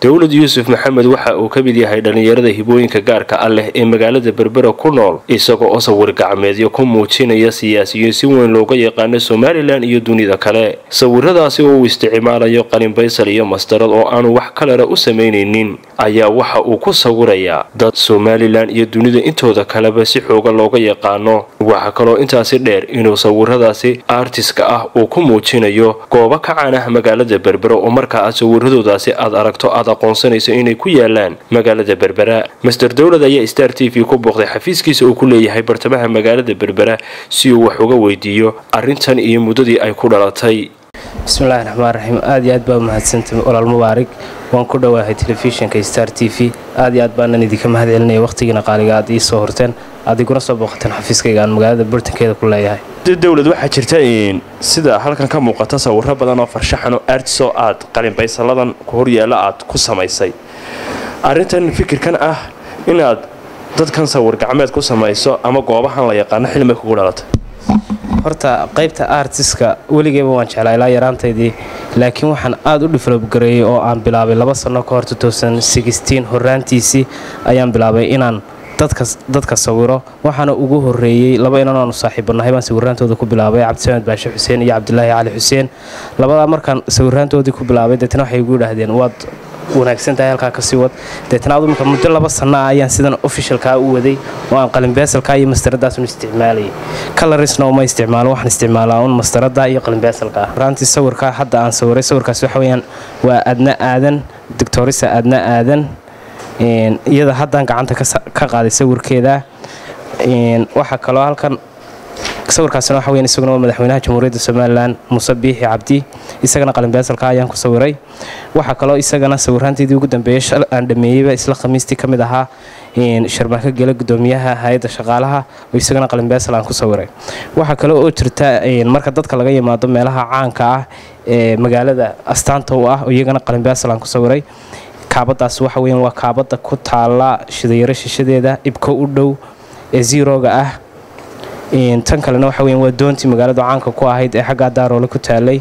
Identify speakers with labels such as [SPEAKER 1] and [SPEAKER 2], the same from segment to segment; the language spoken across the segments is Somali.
[SPEAKER 1] dowlad yuusuf maxamed waxa uu ka mid yahay dhallinyarada hibooyinka gaarka ah leh ee magaalada berbera ku nool isagoo oo sawir gacmeedyo ku muujinaya siyaasiyiin si weyn looga yaqaano somalilan iyo dunida kale sawiradaasi oo uu isticmaalayo qalin baysal iyo mastarad oo aanu wax kalena u samaynaynin ayaa waxa uu ku sawirayaa dad somalilan iyo dunida intooda kaleba si xooga looga yaqaano waxaa kaloo intaasi dheer inuu sawiradaasi artiska ah uu ku muujinayo goobo ka caan ah magaalada berbera oo markaa aad sawiradoodaasi aad aragto aad aqoonsanayso inay ku yaalaan magaalada berbera master dowlad ayaa star t v ku booqday xafiiskiisa uu ku leeyahay bartamaha magaalada berbera si uu wax uga weydiiyo arrintan iyo muddadii ay ku dhalatay
[SPEAKER 2] bismillahi raxmaan raxiim aad iyo aad baa umahadsantay walaal mubaarig waan ku dhowaahay telefishinka star t v aad iyo aad baanan idinka mahad celinaya wakhtigiina qaaliga aad ii soo horteen aad iguna soo booqateen xafiiskayga aan magaalada bartankeeda ku leeyahay
[SPEAKER 1] dowlad waxaa jirta sida halkan ka muuqata sawiro badan oo farshaxan oo artisoo aad qalinbaysaladan ku horyaalla aad ku samaysay arrintan fikirkan ah inaad dadkan sawir gacmeed ku samayso ama goobahan la yaqaano xilmay kugu dhalatay
[SPEAKER 2] horta qaybta artiska weligeyba waan jeclaa ilaa yaraantaydii laakiin waxaan aad u develop gareeyey oo aan bilaabay laba sanno ka hor horaantiisii ayaan bilaabay inaan dadka sawiro waxaana ugu horeeyey laba inan aanu saaxiibanahay baan sawiraantooda ku bilaabay cabdisamed baashe xuseen iyo cabdilaahi cali xuseen labadaa markaan sawiraantoodii ku bilaabay deetna waxay igu idhaahdeen waad wanaagsan tahay halkaa kasii wad deetna adu marka muddo laba sanno ah ayaan sidan ofishalkaa u waday oo aan qalinbeesalka iyo mastaradaasun isticmaalayay kalarisna uma isticmaalo waxaan isticmaalaa un mastarada iyo qalinbeesalka ah raantii sawirka hadda aan sawiray sawirkaas waxa weyaan waa adna aadan doctorisa adna aadan iyada haddaan gacanta ka qaaday sawirkeeda waxaa kaloo halkan sawirkaasina waxa weyan isaguna waa madaxweynaha jamhuuriyadda somalilan muuse biixi cabdi isagana qalinbeesalka ayaan ku sawiray waxaa kaloo isagana sawiraanteedii ugu dambeeyey shal aan dhameeyeyba isla khamiistii ka mid ahaa sharmaako gele gudoomiyaha hay-adda shaqaalaha oo isagana qalinbeesal aan ku sawiray waxaa kale oo jirta marka dadka laga yimaado meelaha caanka ah ee magaalada astaanta u ah oo iyagana qalinbeesal aan ku sawiray kaabadaas waxa weyan waa kaabada ku taala shidayaro shishadeeda ibko u dhow ee ziroga ah tan kalena waxa weyan waa doontii magaalada caanka ku ahayd ee xaggaa daaroole ku taalay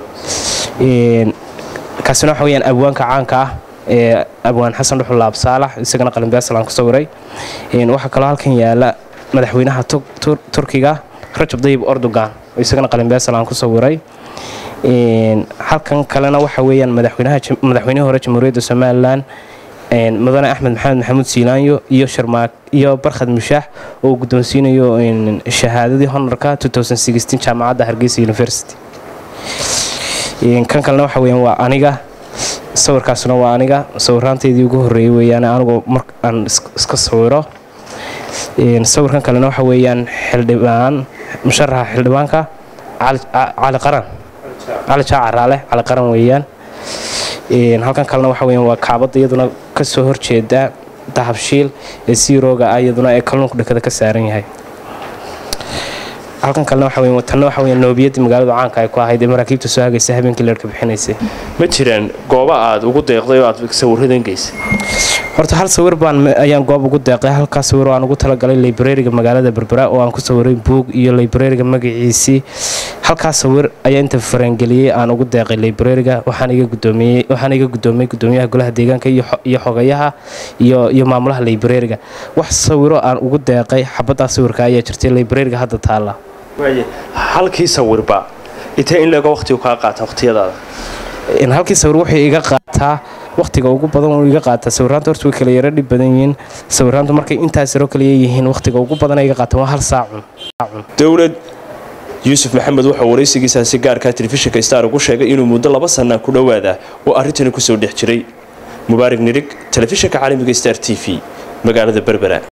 [SPEAKER 2] kaasina waxa weyaan abwaanka caanka ah ee abwaan xasan dhuxul laab saalax isagana qalinbeesal aan ku sawiray waxaa kaloo halkan yaala madaxweynaha turkiga rajab dayib ordogan oo isagana qalinbeesal aan ku sawiray halkan kalena waxa weeyaan madaxweynihii hore jamhuuriyadda somalilan mudane axmed maxamed maxamuud siilaanyo iyo sharmaak iyo barkhad mushaax oo uu guddoonsiinayo shahaadadii honorka jaamacadda hargeysa university kan kalena waxa weyaan waa aniga sawirkaasna waa aniga sawiraanteydii ugu horreeyey weyaan anigu mar aan iska sawiro sawirkan kalena waxa weeyaan xildhibaan musharaxa xildhibaanka cali qaran cali jaacaraale cali qaran weeyaan halkan kalena waxa weyan waa kaabadda iyaduna kasoo horjeeda dahabshiil ee siirooga ah iyaduna ee kalluunku dhakada ka saaran yahay halkan kalena waxa weyan tanna waxa weyan noobiyadii magaalada caanka ay ku ahayd ee maraakiibta soo hagaysa habeenkii leerhka bixinaysay
[SPEAKER 1] ma jiraan gooba aad ugu deeqday oo aad sawiradan geysay
[SPEAKER 2] horta hal sawir baan ayaan goob ugu deeqay halkaa sawir oo aan ugu talagalay librariga magaalada berbera oo aan ku sawiray buog iyo librariga magaciisii halkaa sawir ayaa inta farangeliyey aan ugu deeqay librariga waxaan iga gudoomiyey gudoomiyaha golaha deegaanka iyo xogayaha iyo maamulaha librariga wax sawiro aan ugu deeqay xabadaa sawirka ayaa jirtay librariga hadda taala
[SPEAKER 1] halkii sawirba intee in leego waqtigu kaa qaata waqtiyadaada
[SPEAKER 2] halkii sawir wuxuu iga qaataa waqtiga ugu badan uu iga qaataa sawiraanta horta way kala yaro dhib badan yihiin sawiraantu markay intaas yaro kaliya yihiin waqtiga ugu badan iga qaataan waa hal saacun
[SPEAKER 1] dowlad yuusuf maxamed wuxuu waraysigiisaasi gaarkaa telefishinka star ugu sheegay inuu muddo laba sanna ku dhowaada oo arrintani kusoo dhex jiray mubaarig nirig telefishinka caalamiga star t v magaalada berbera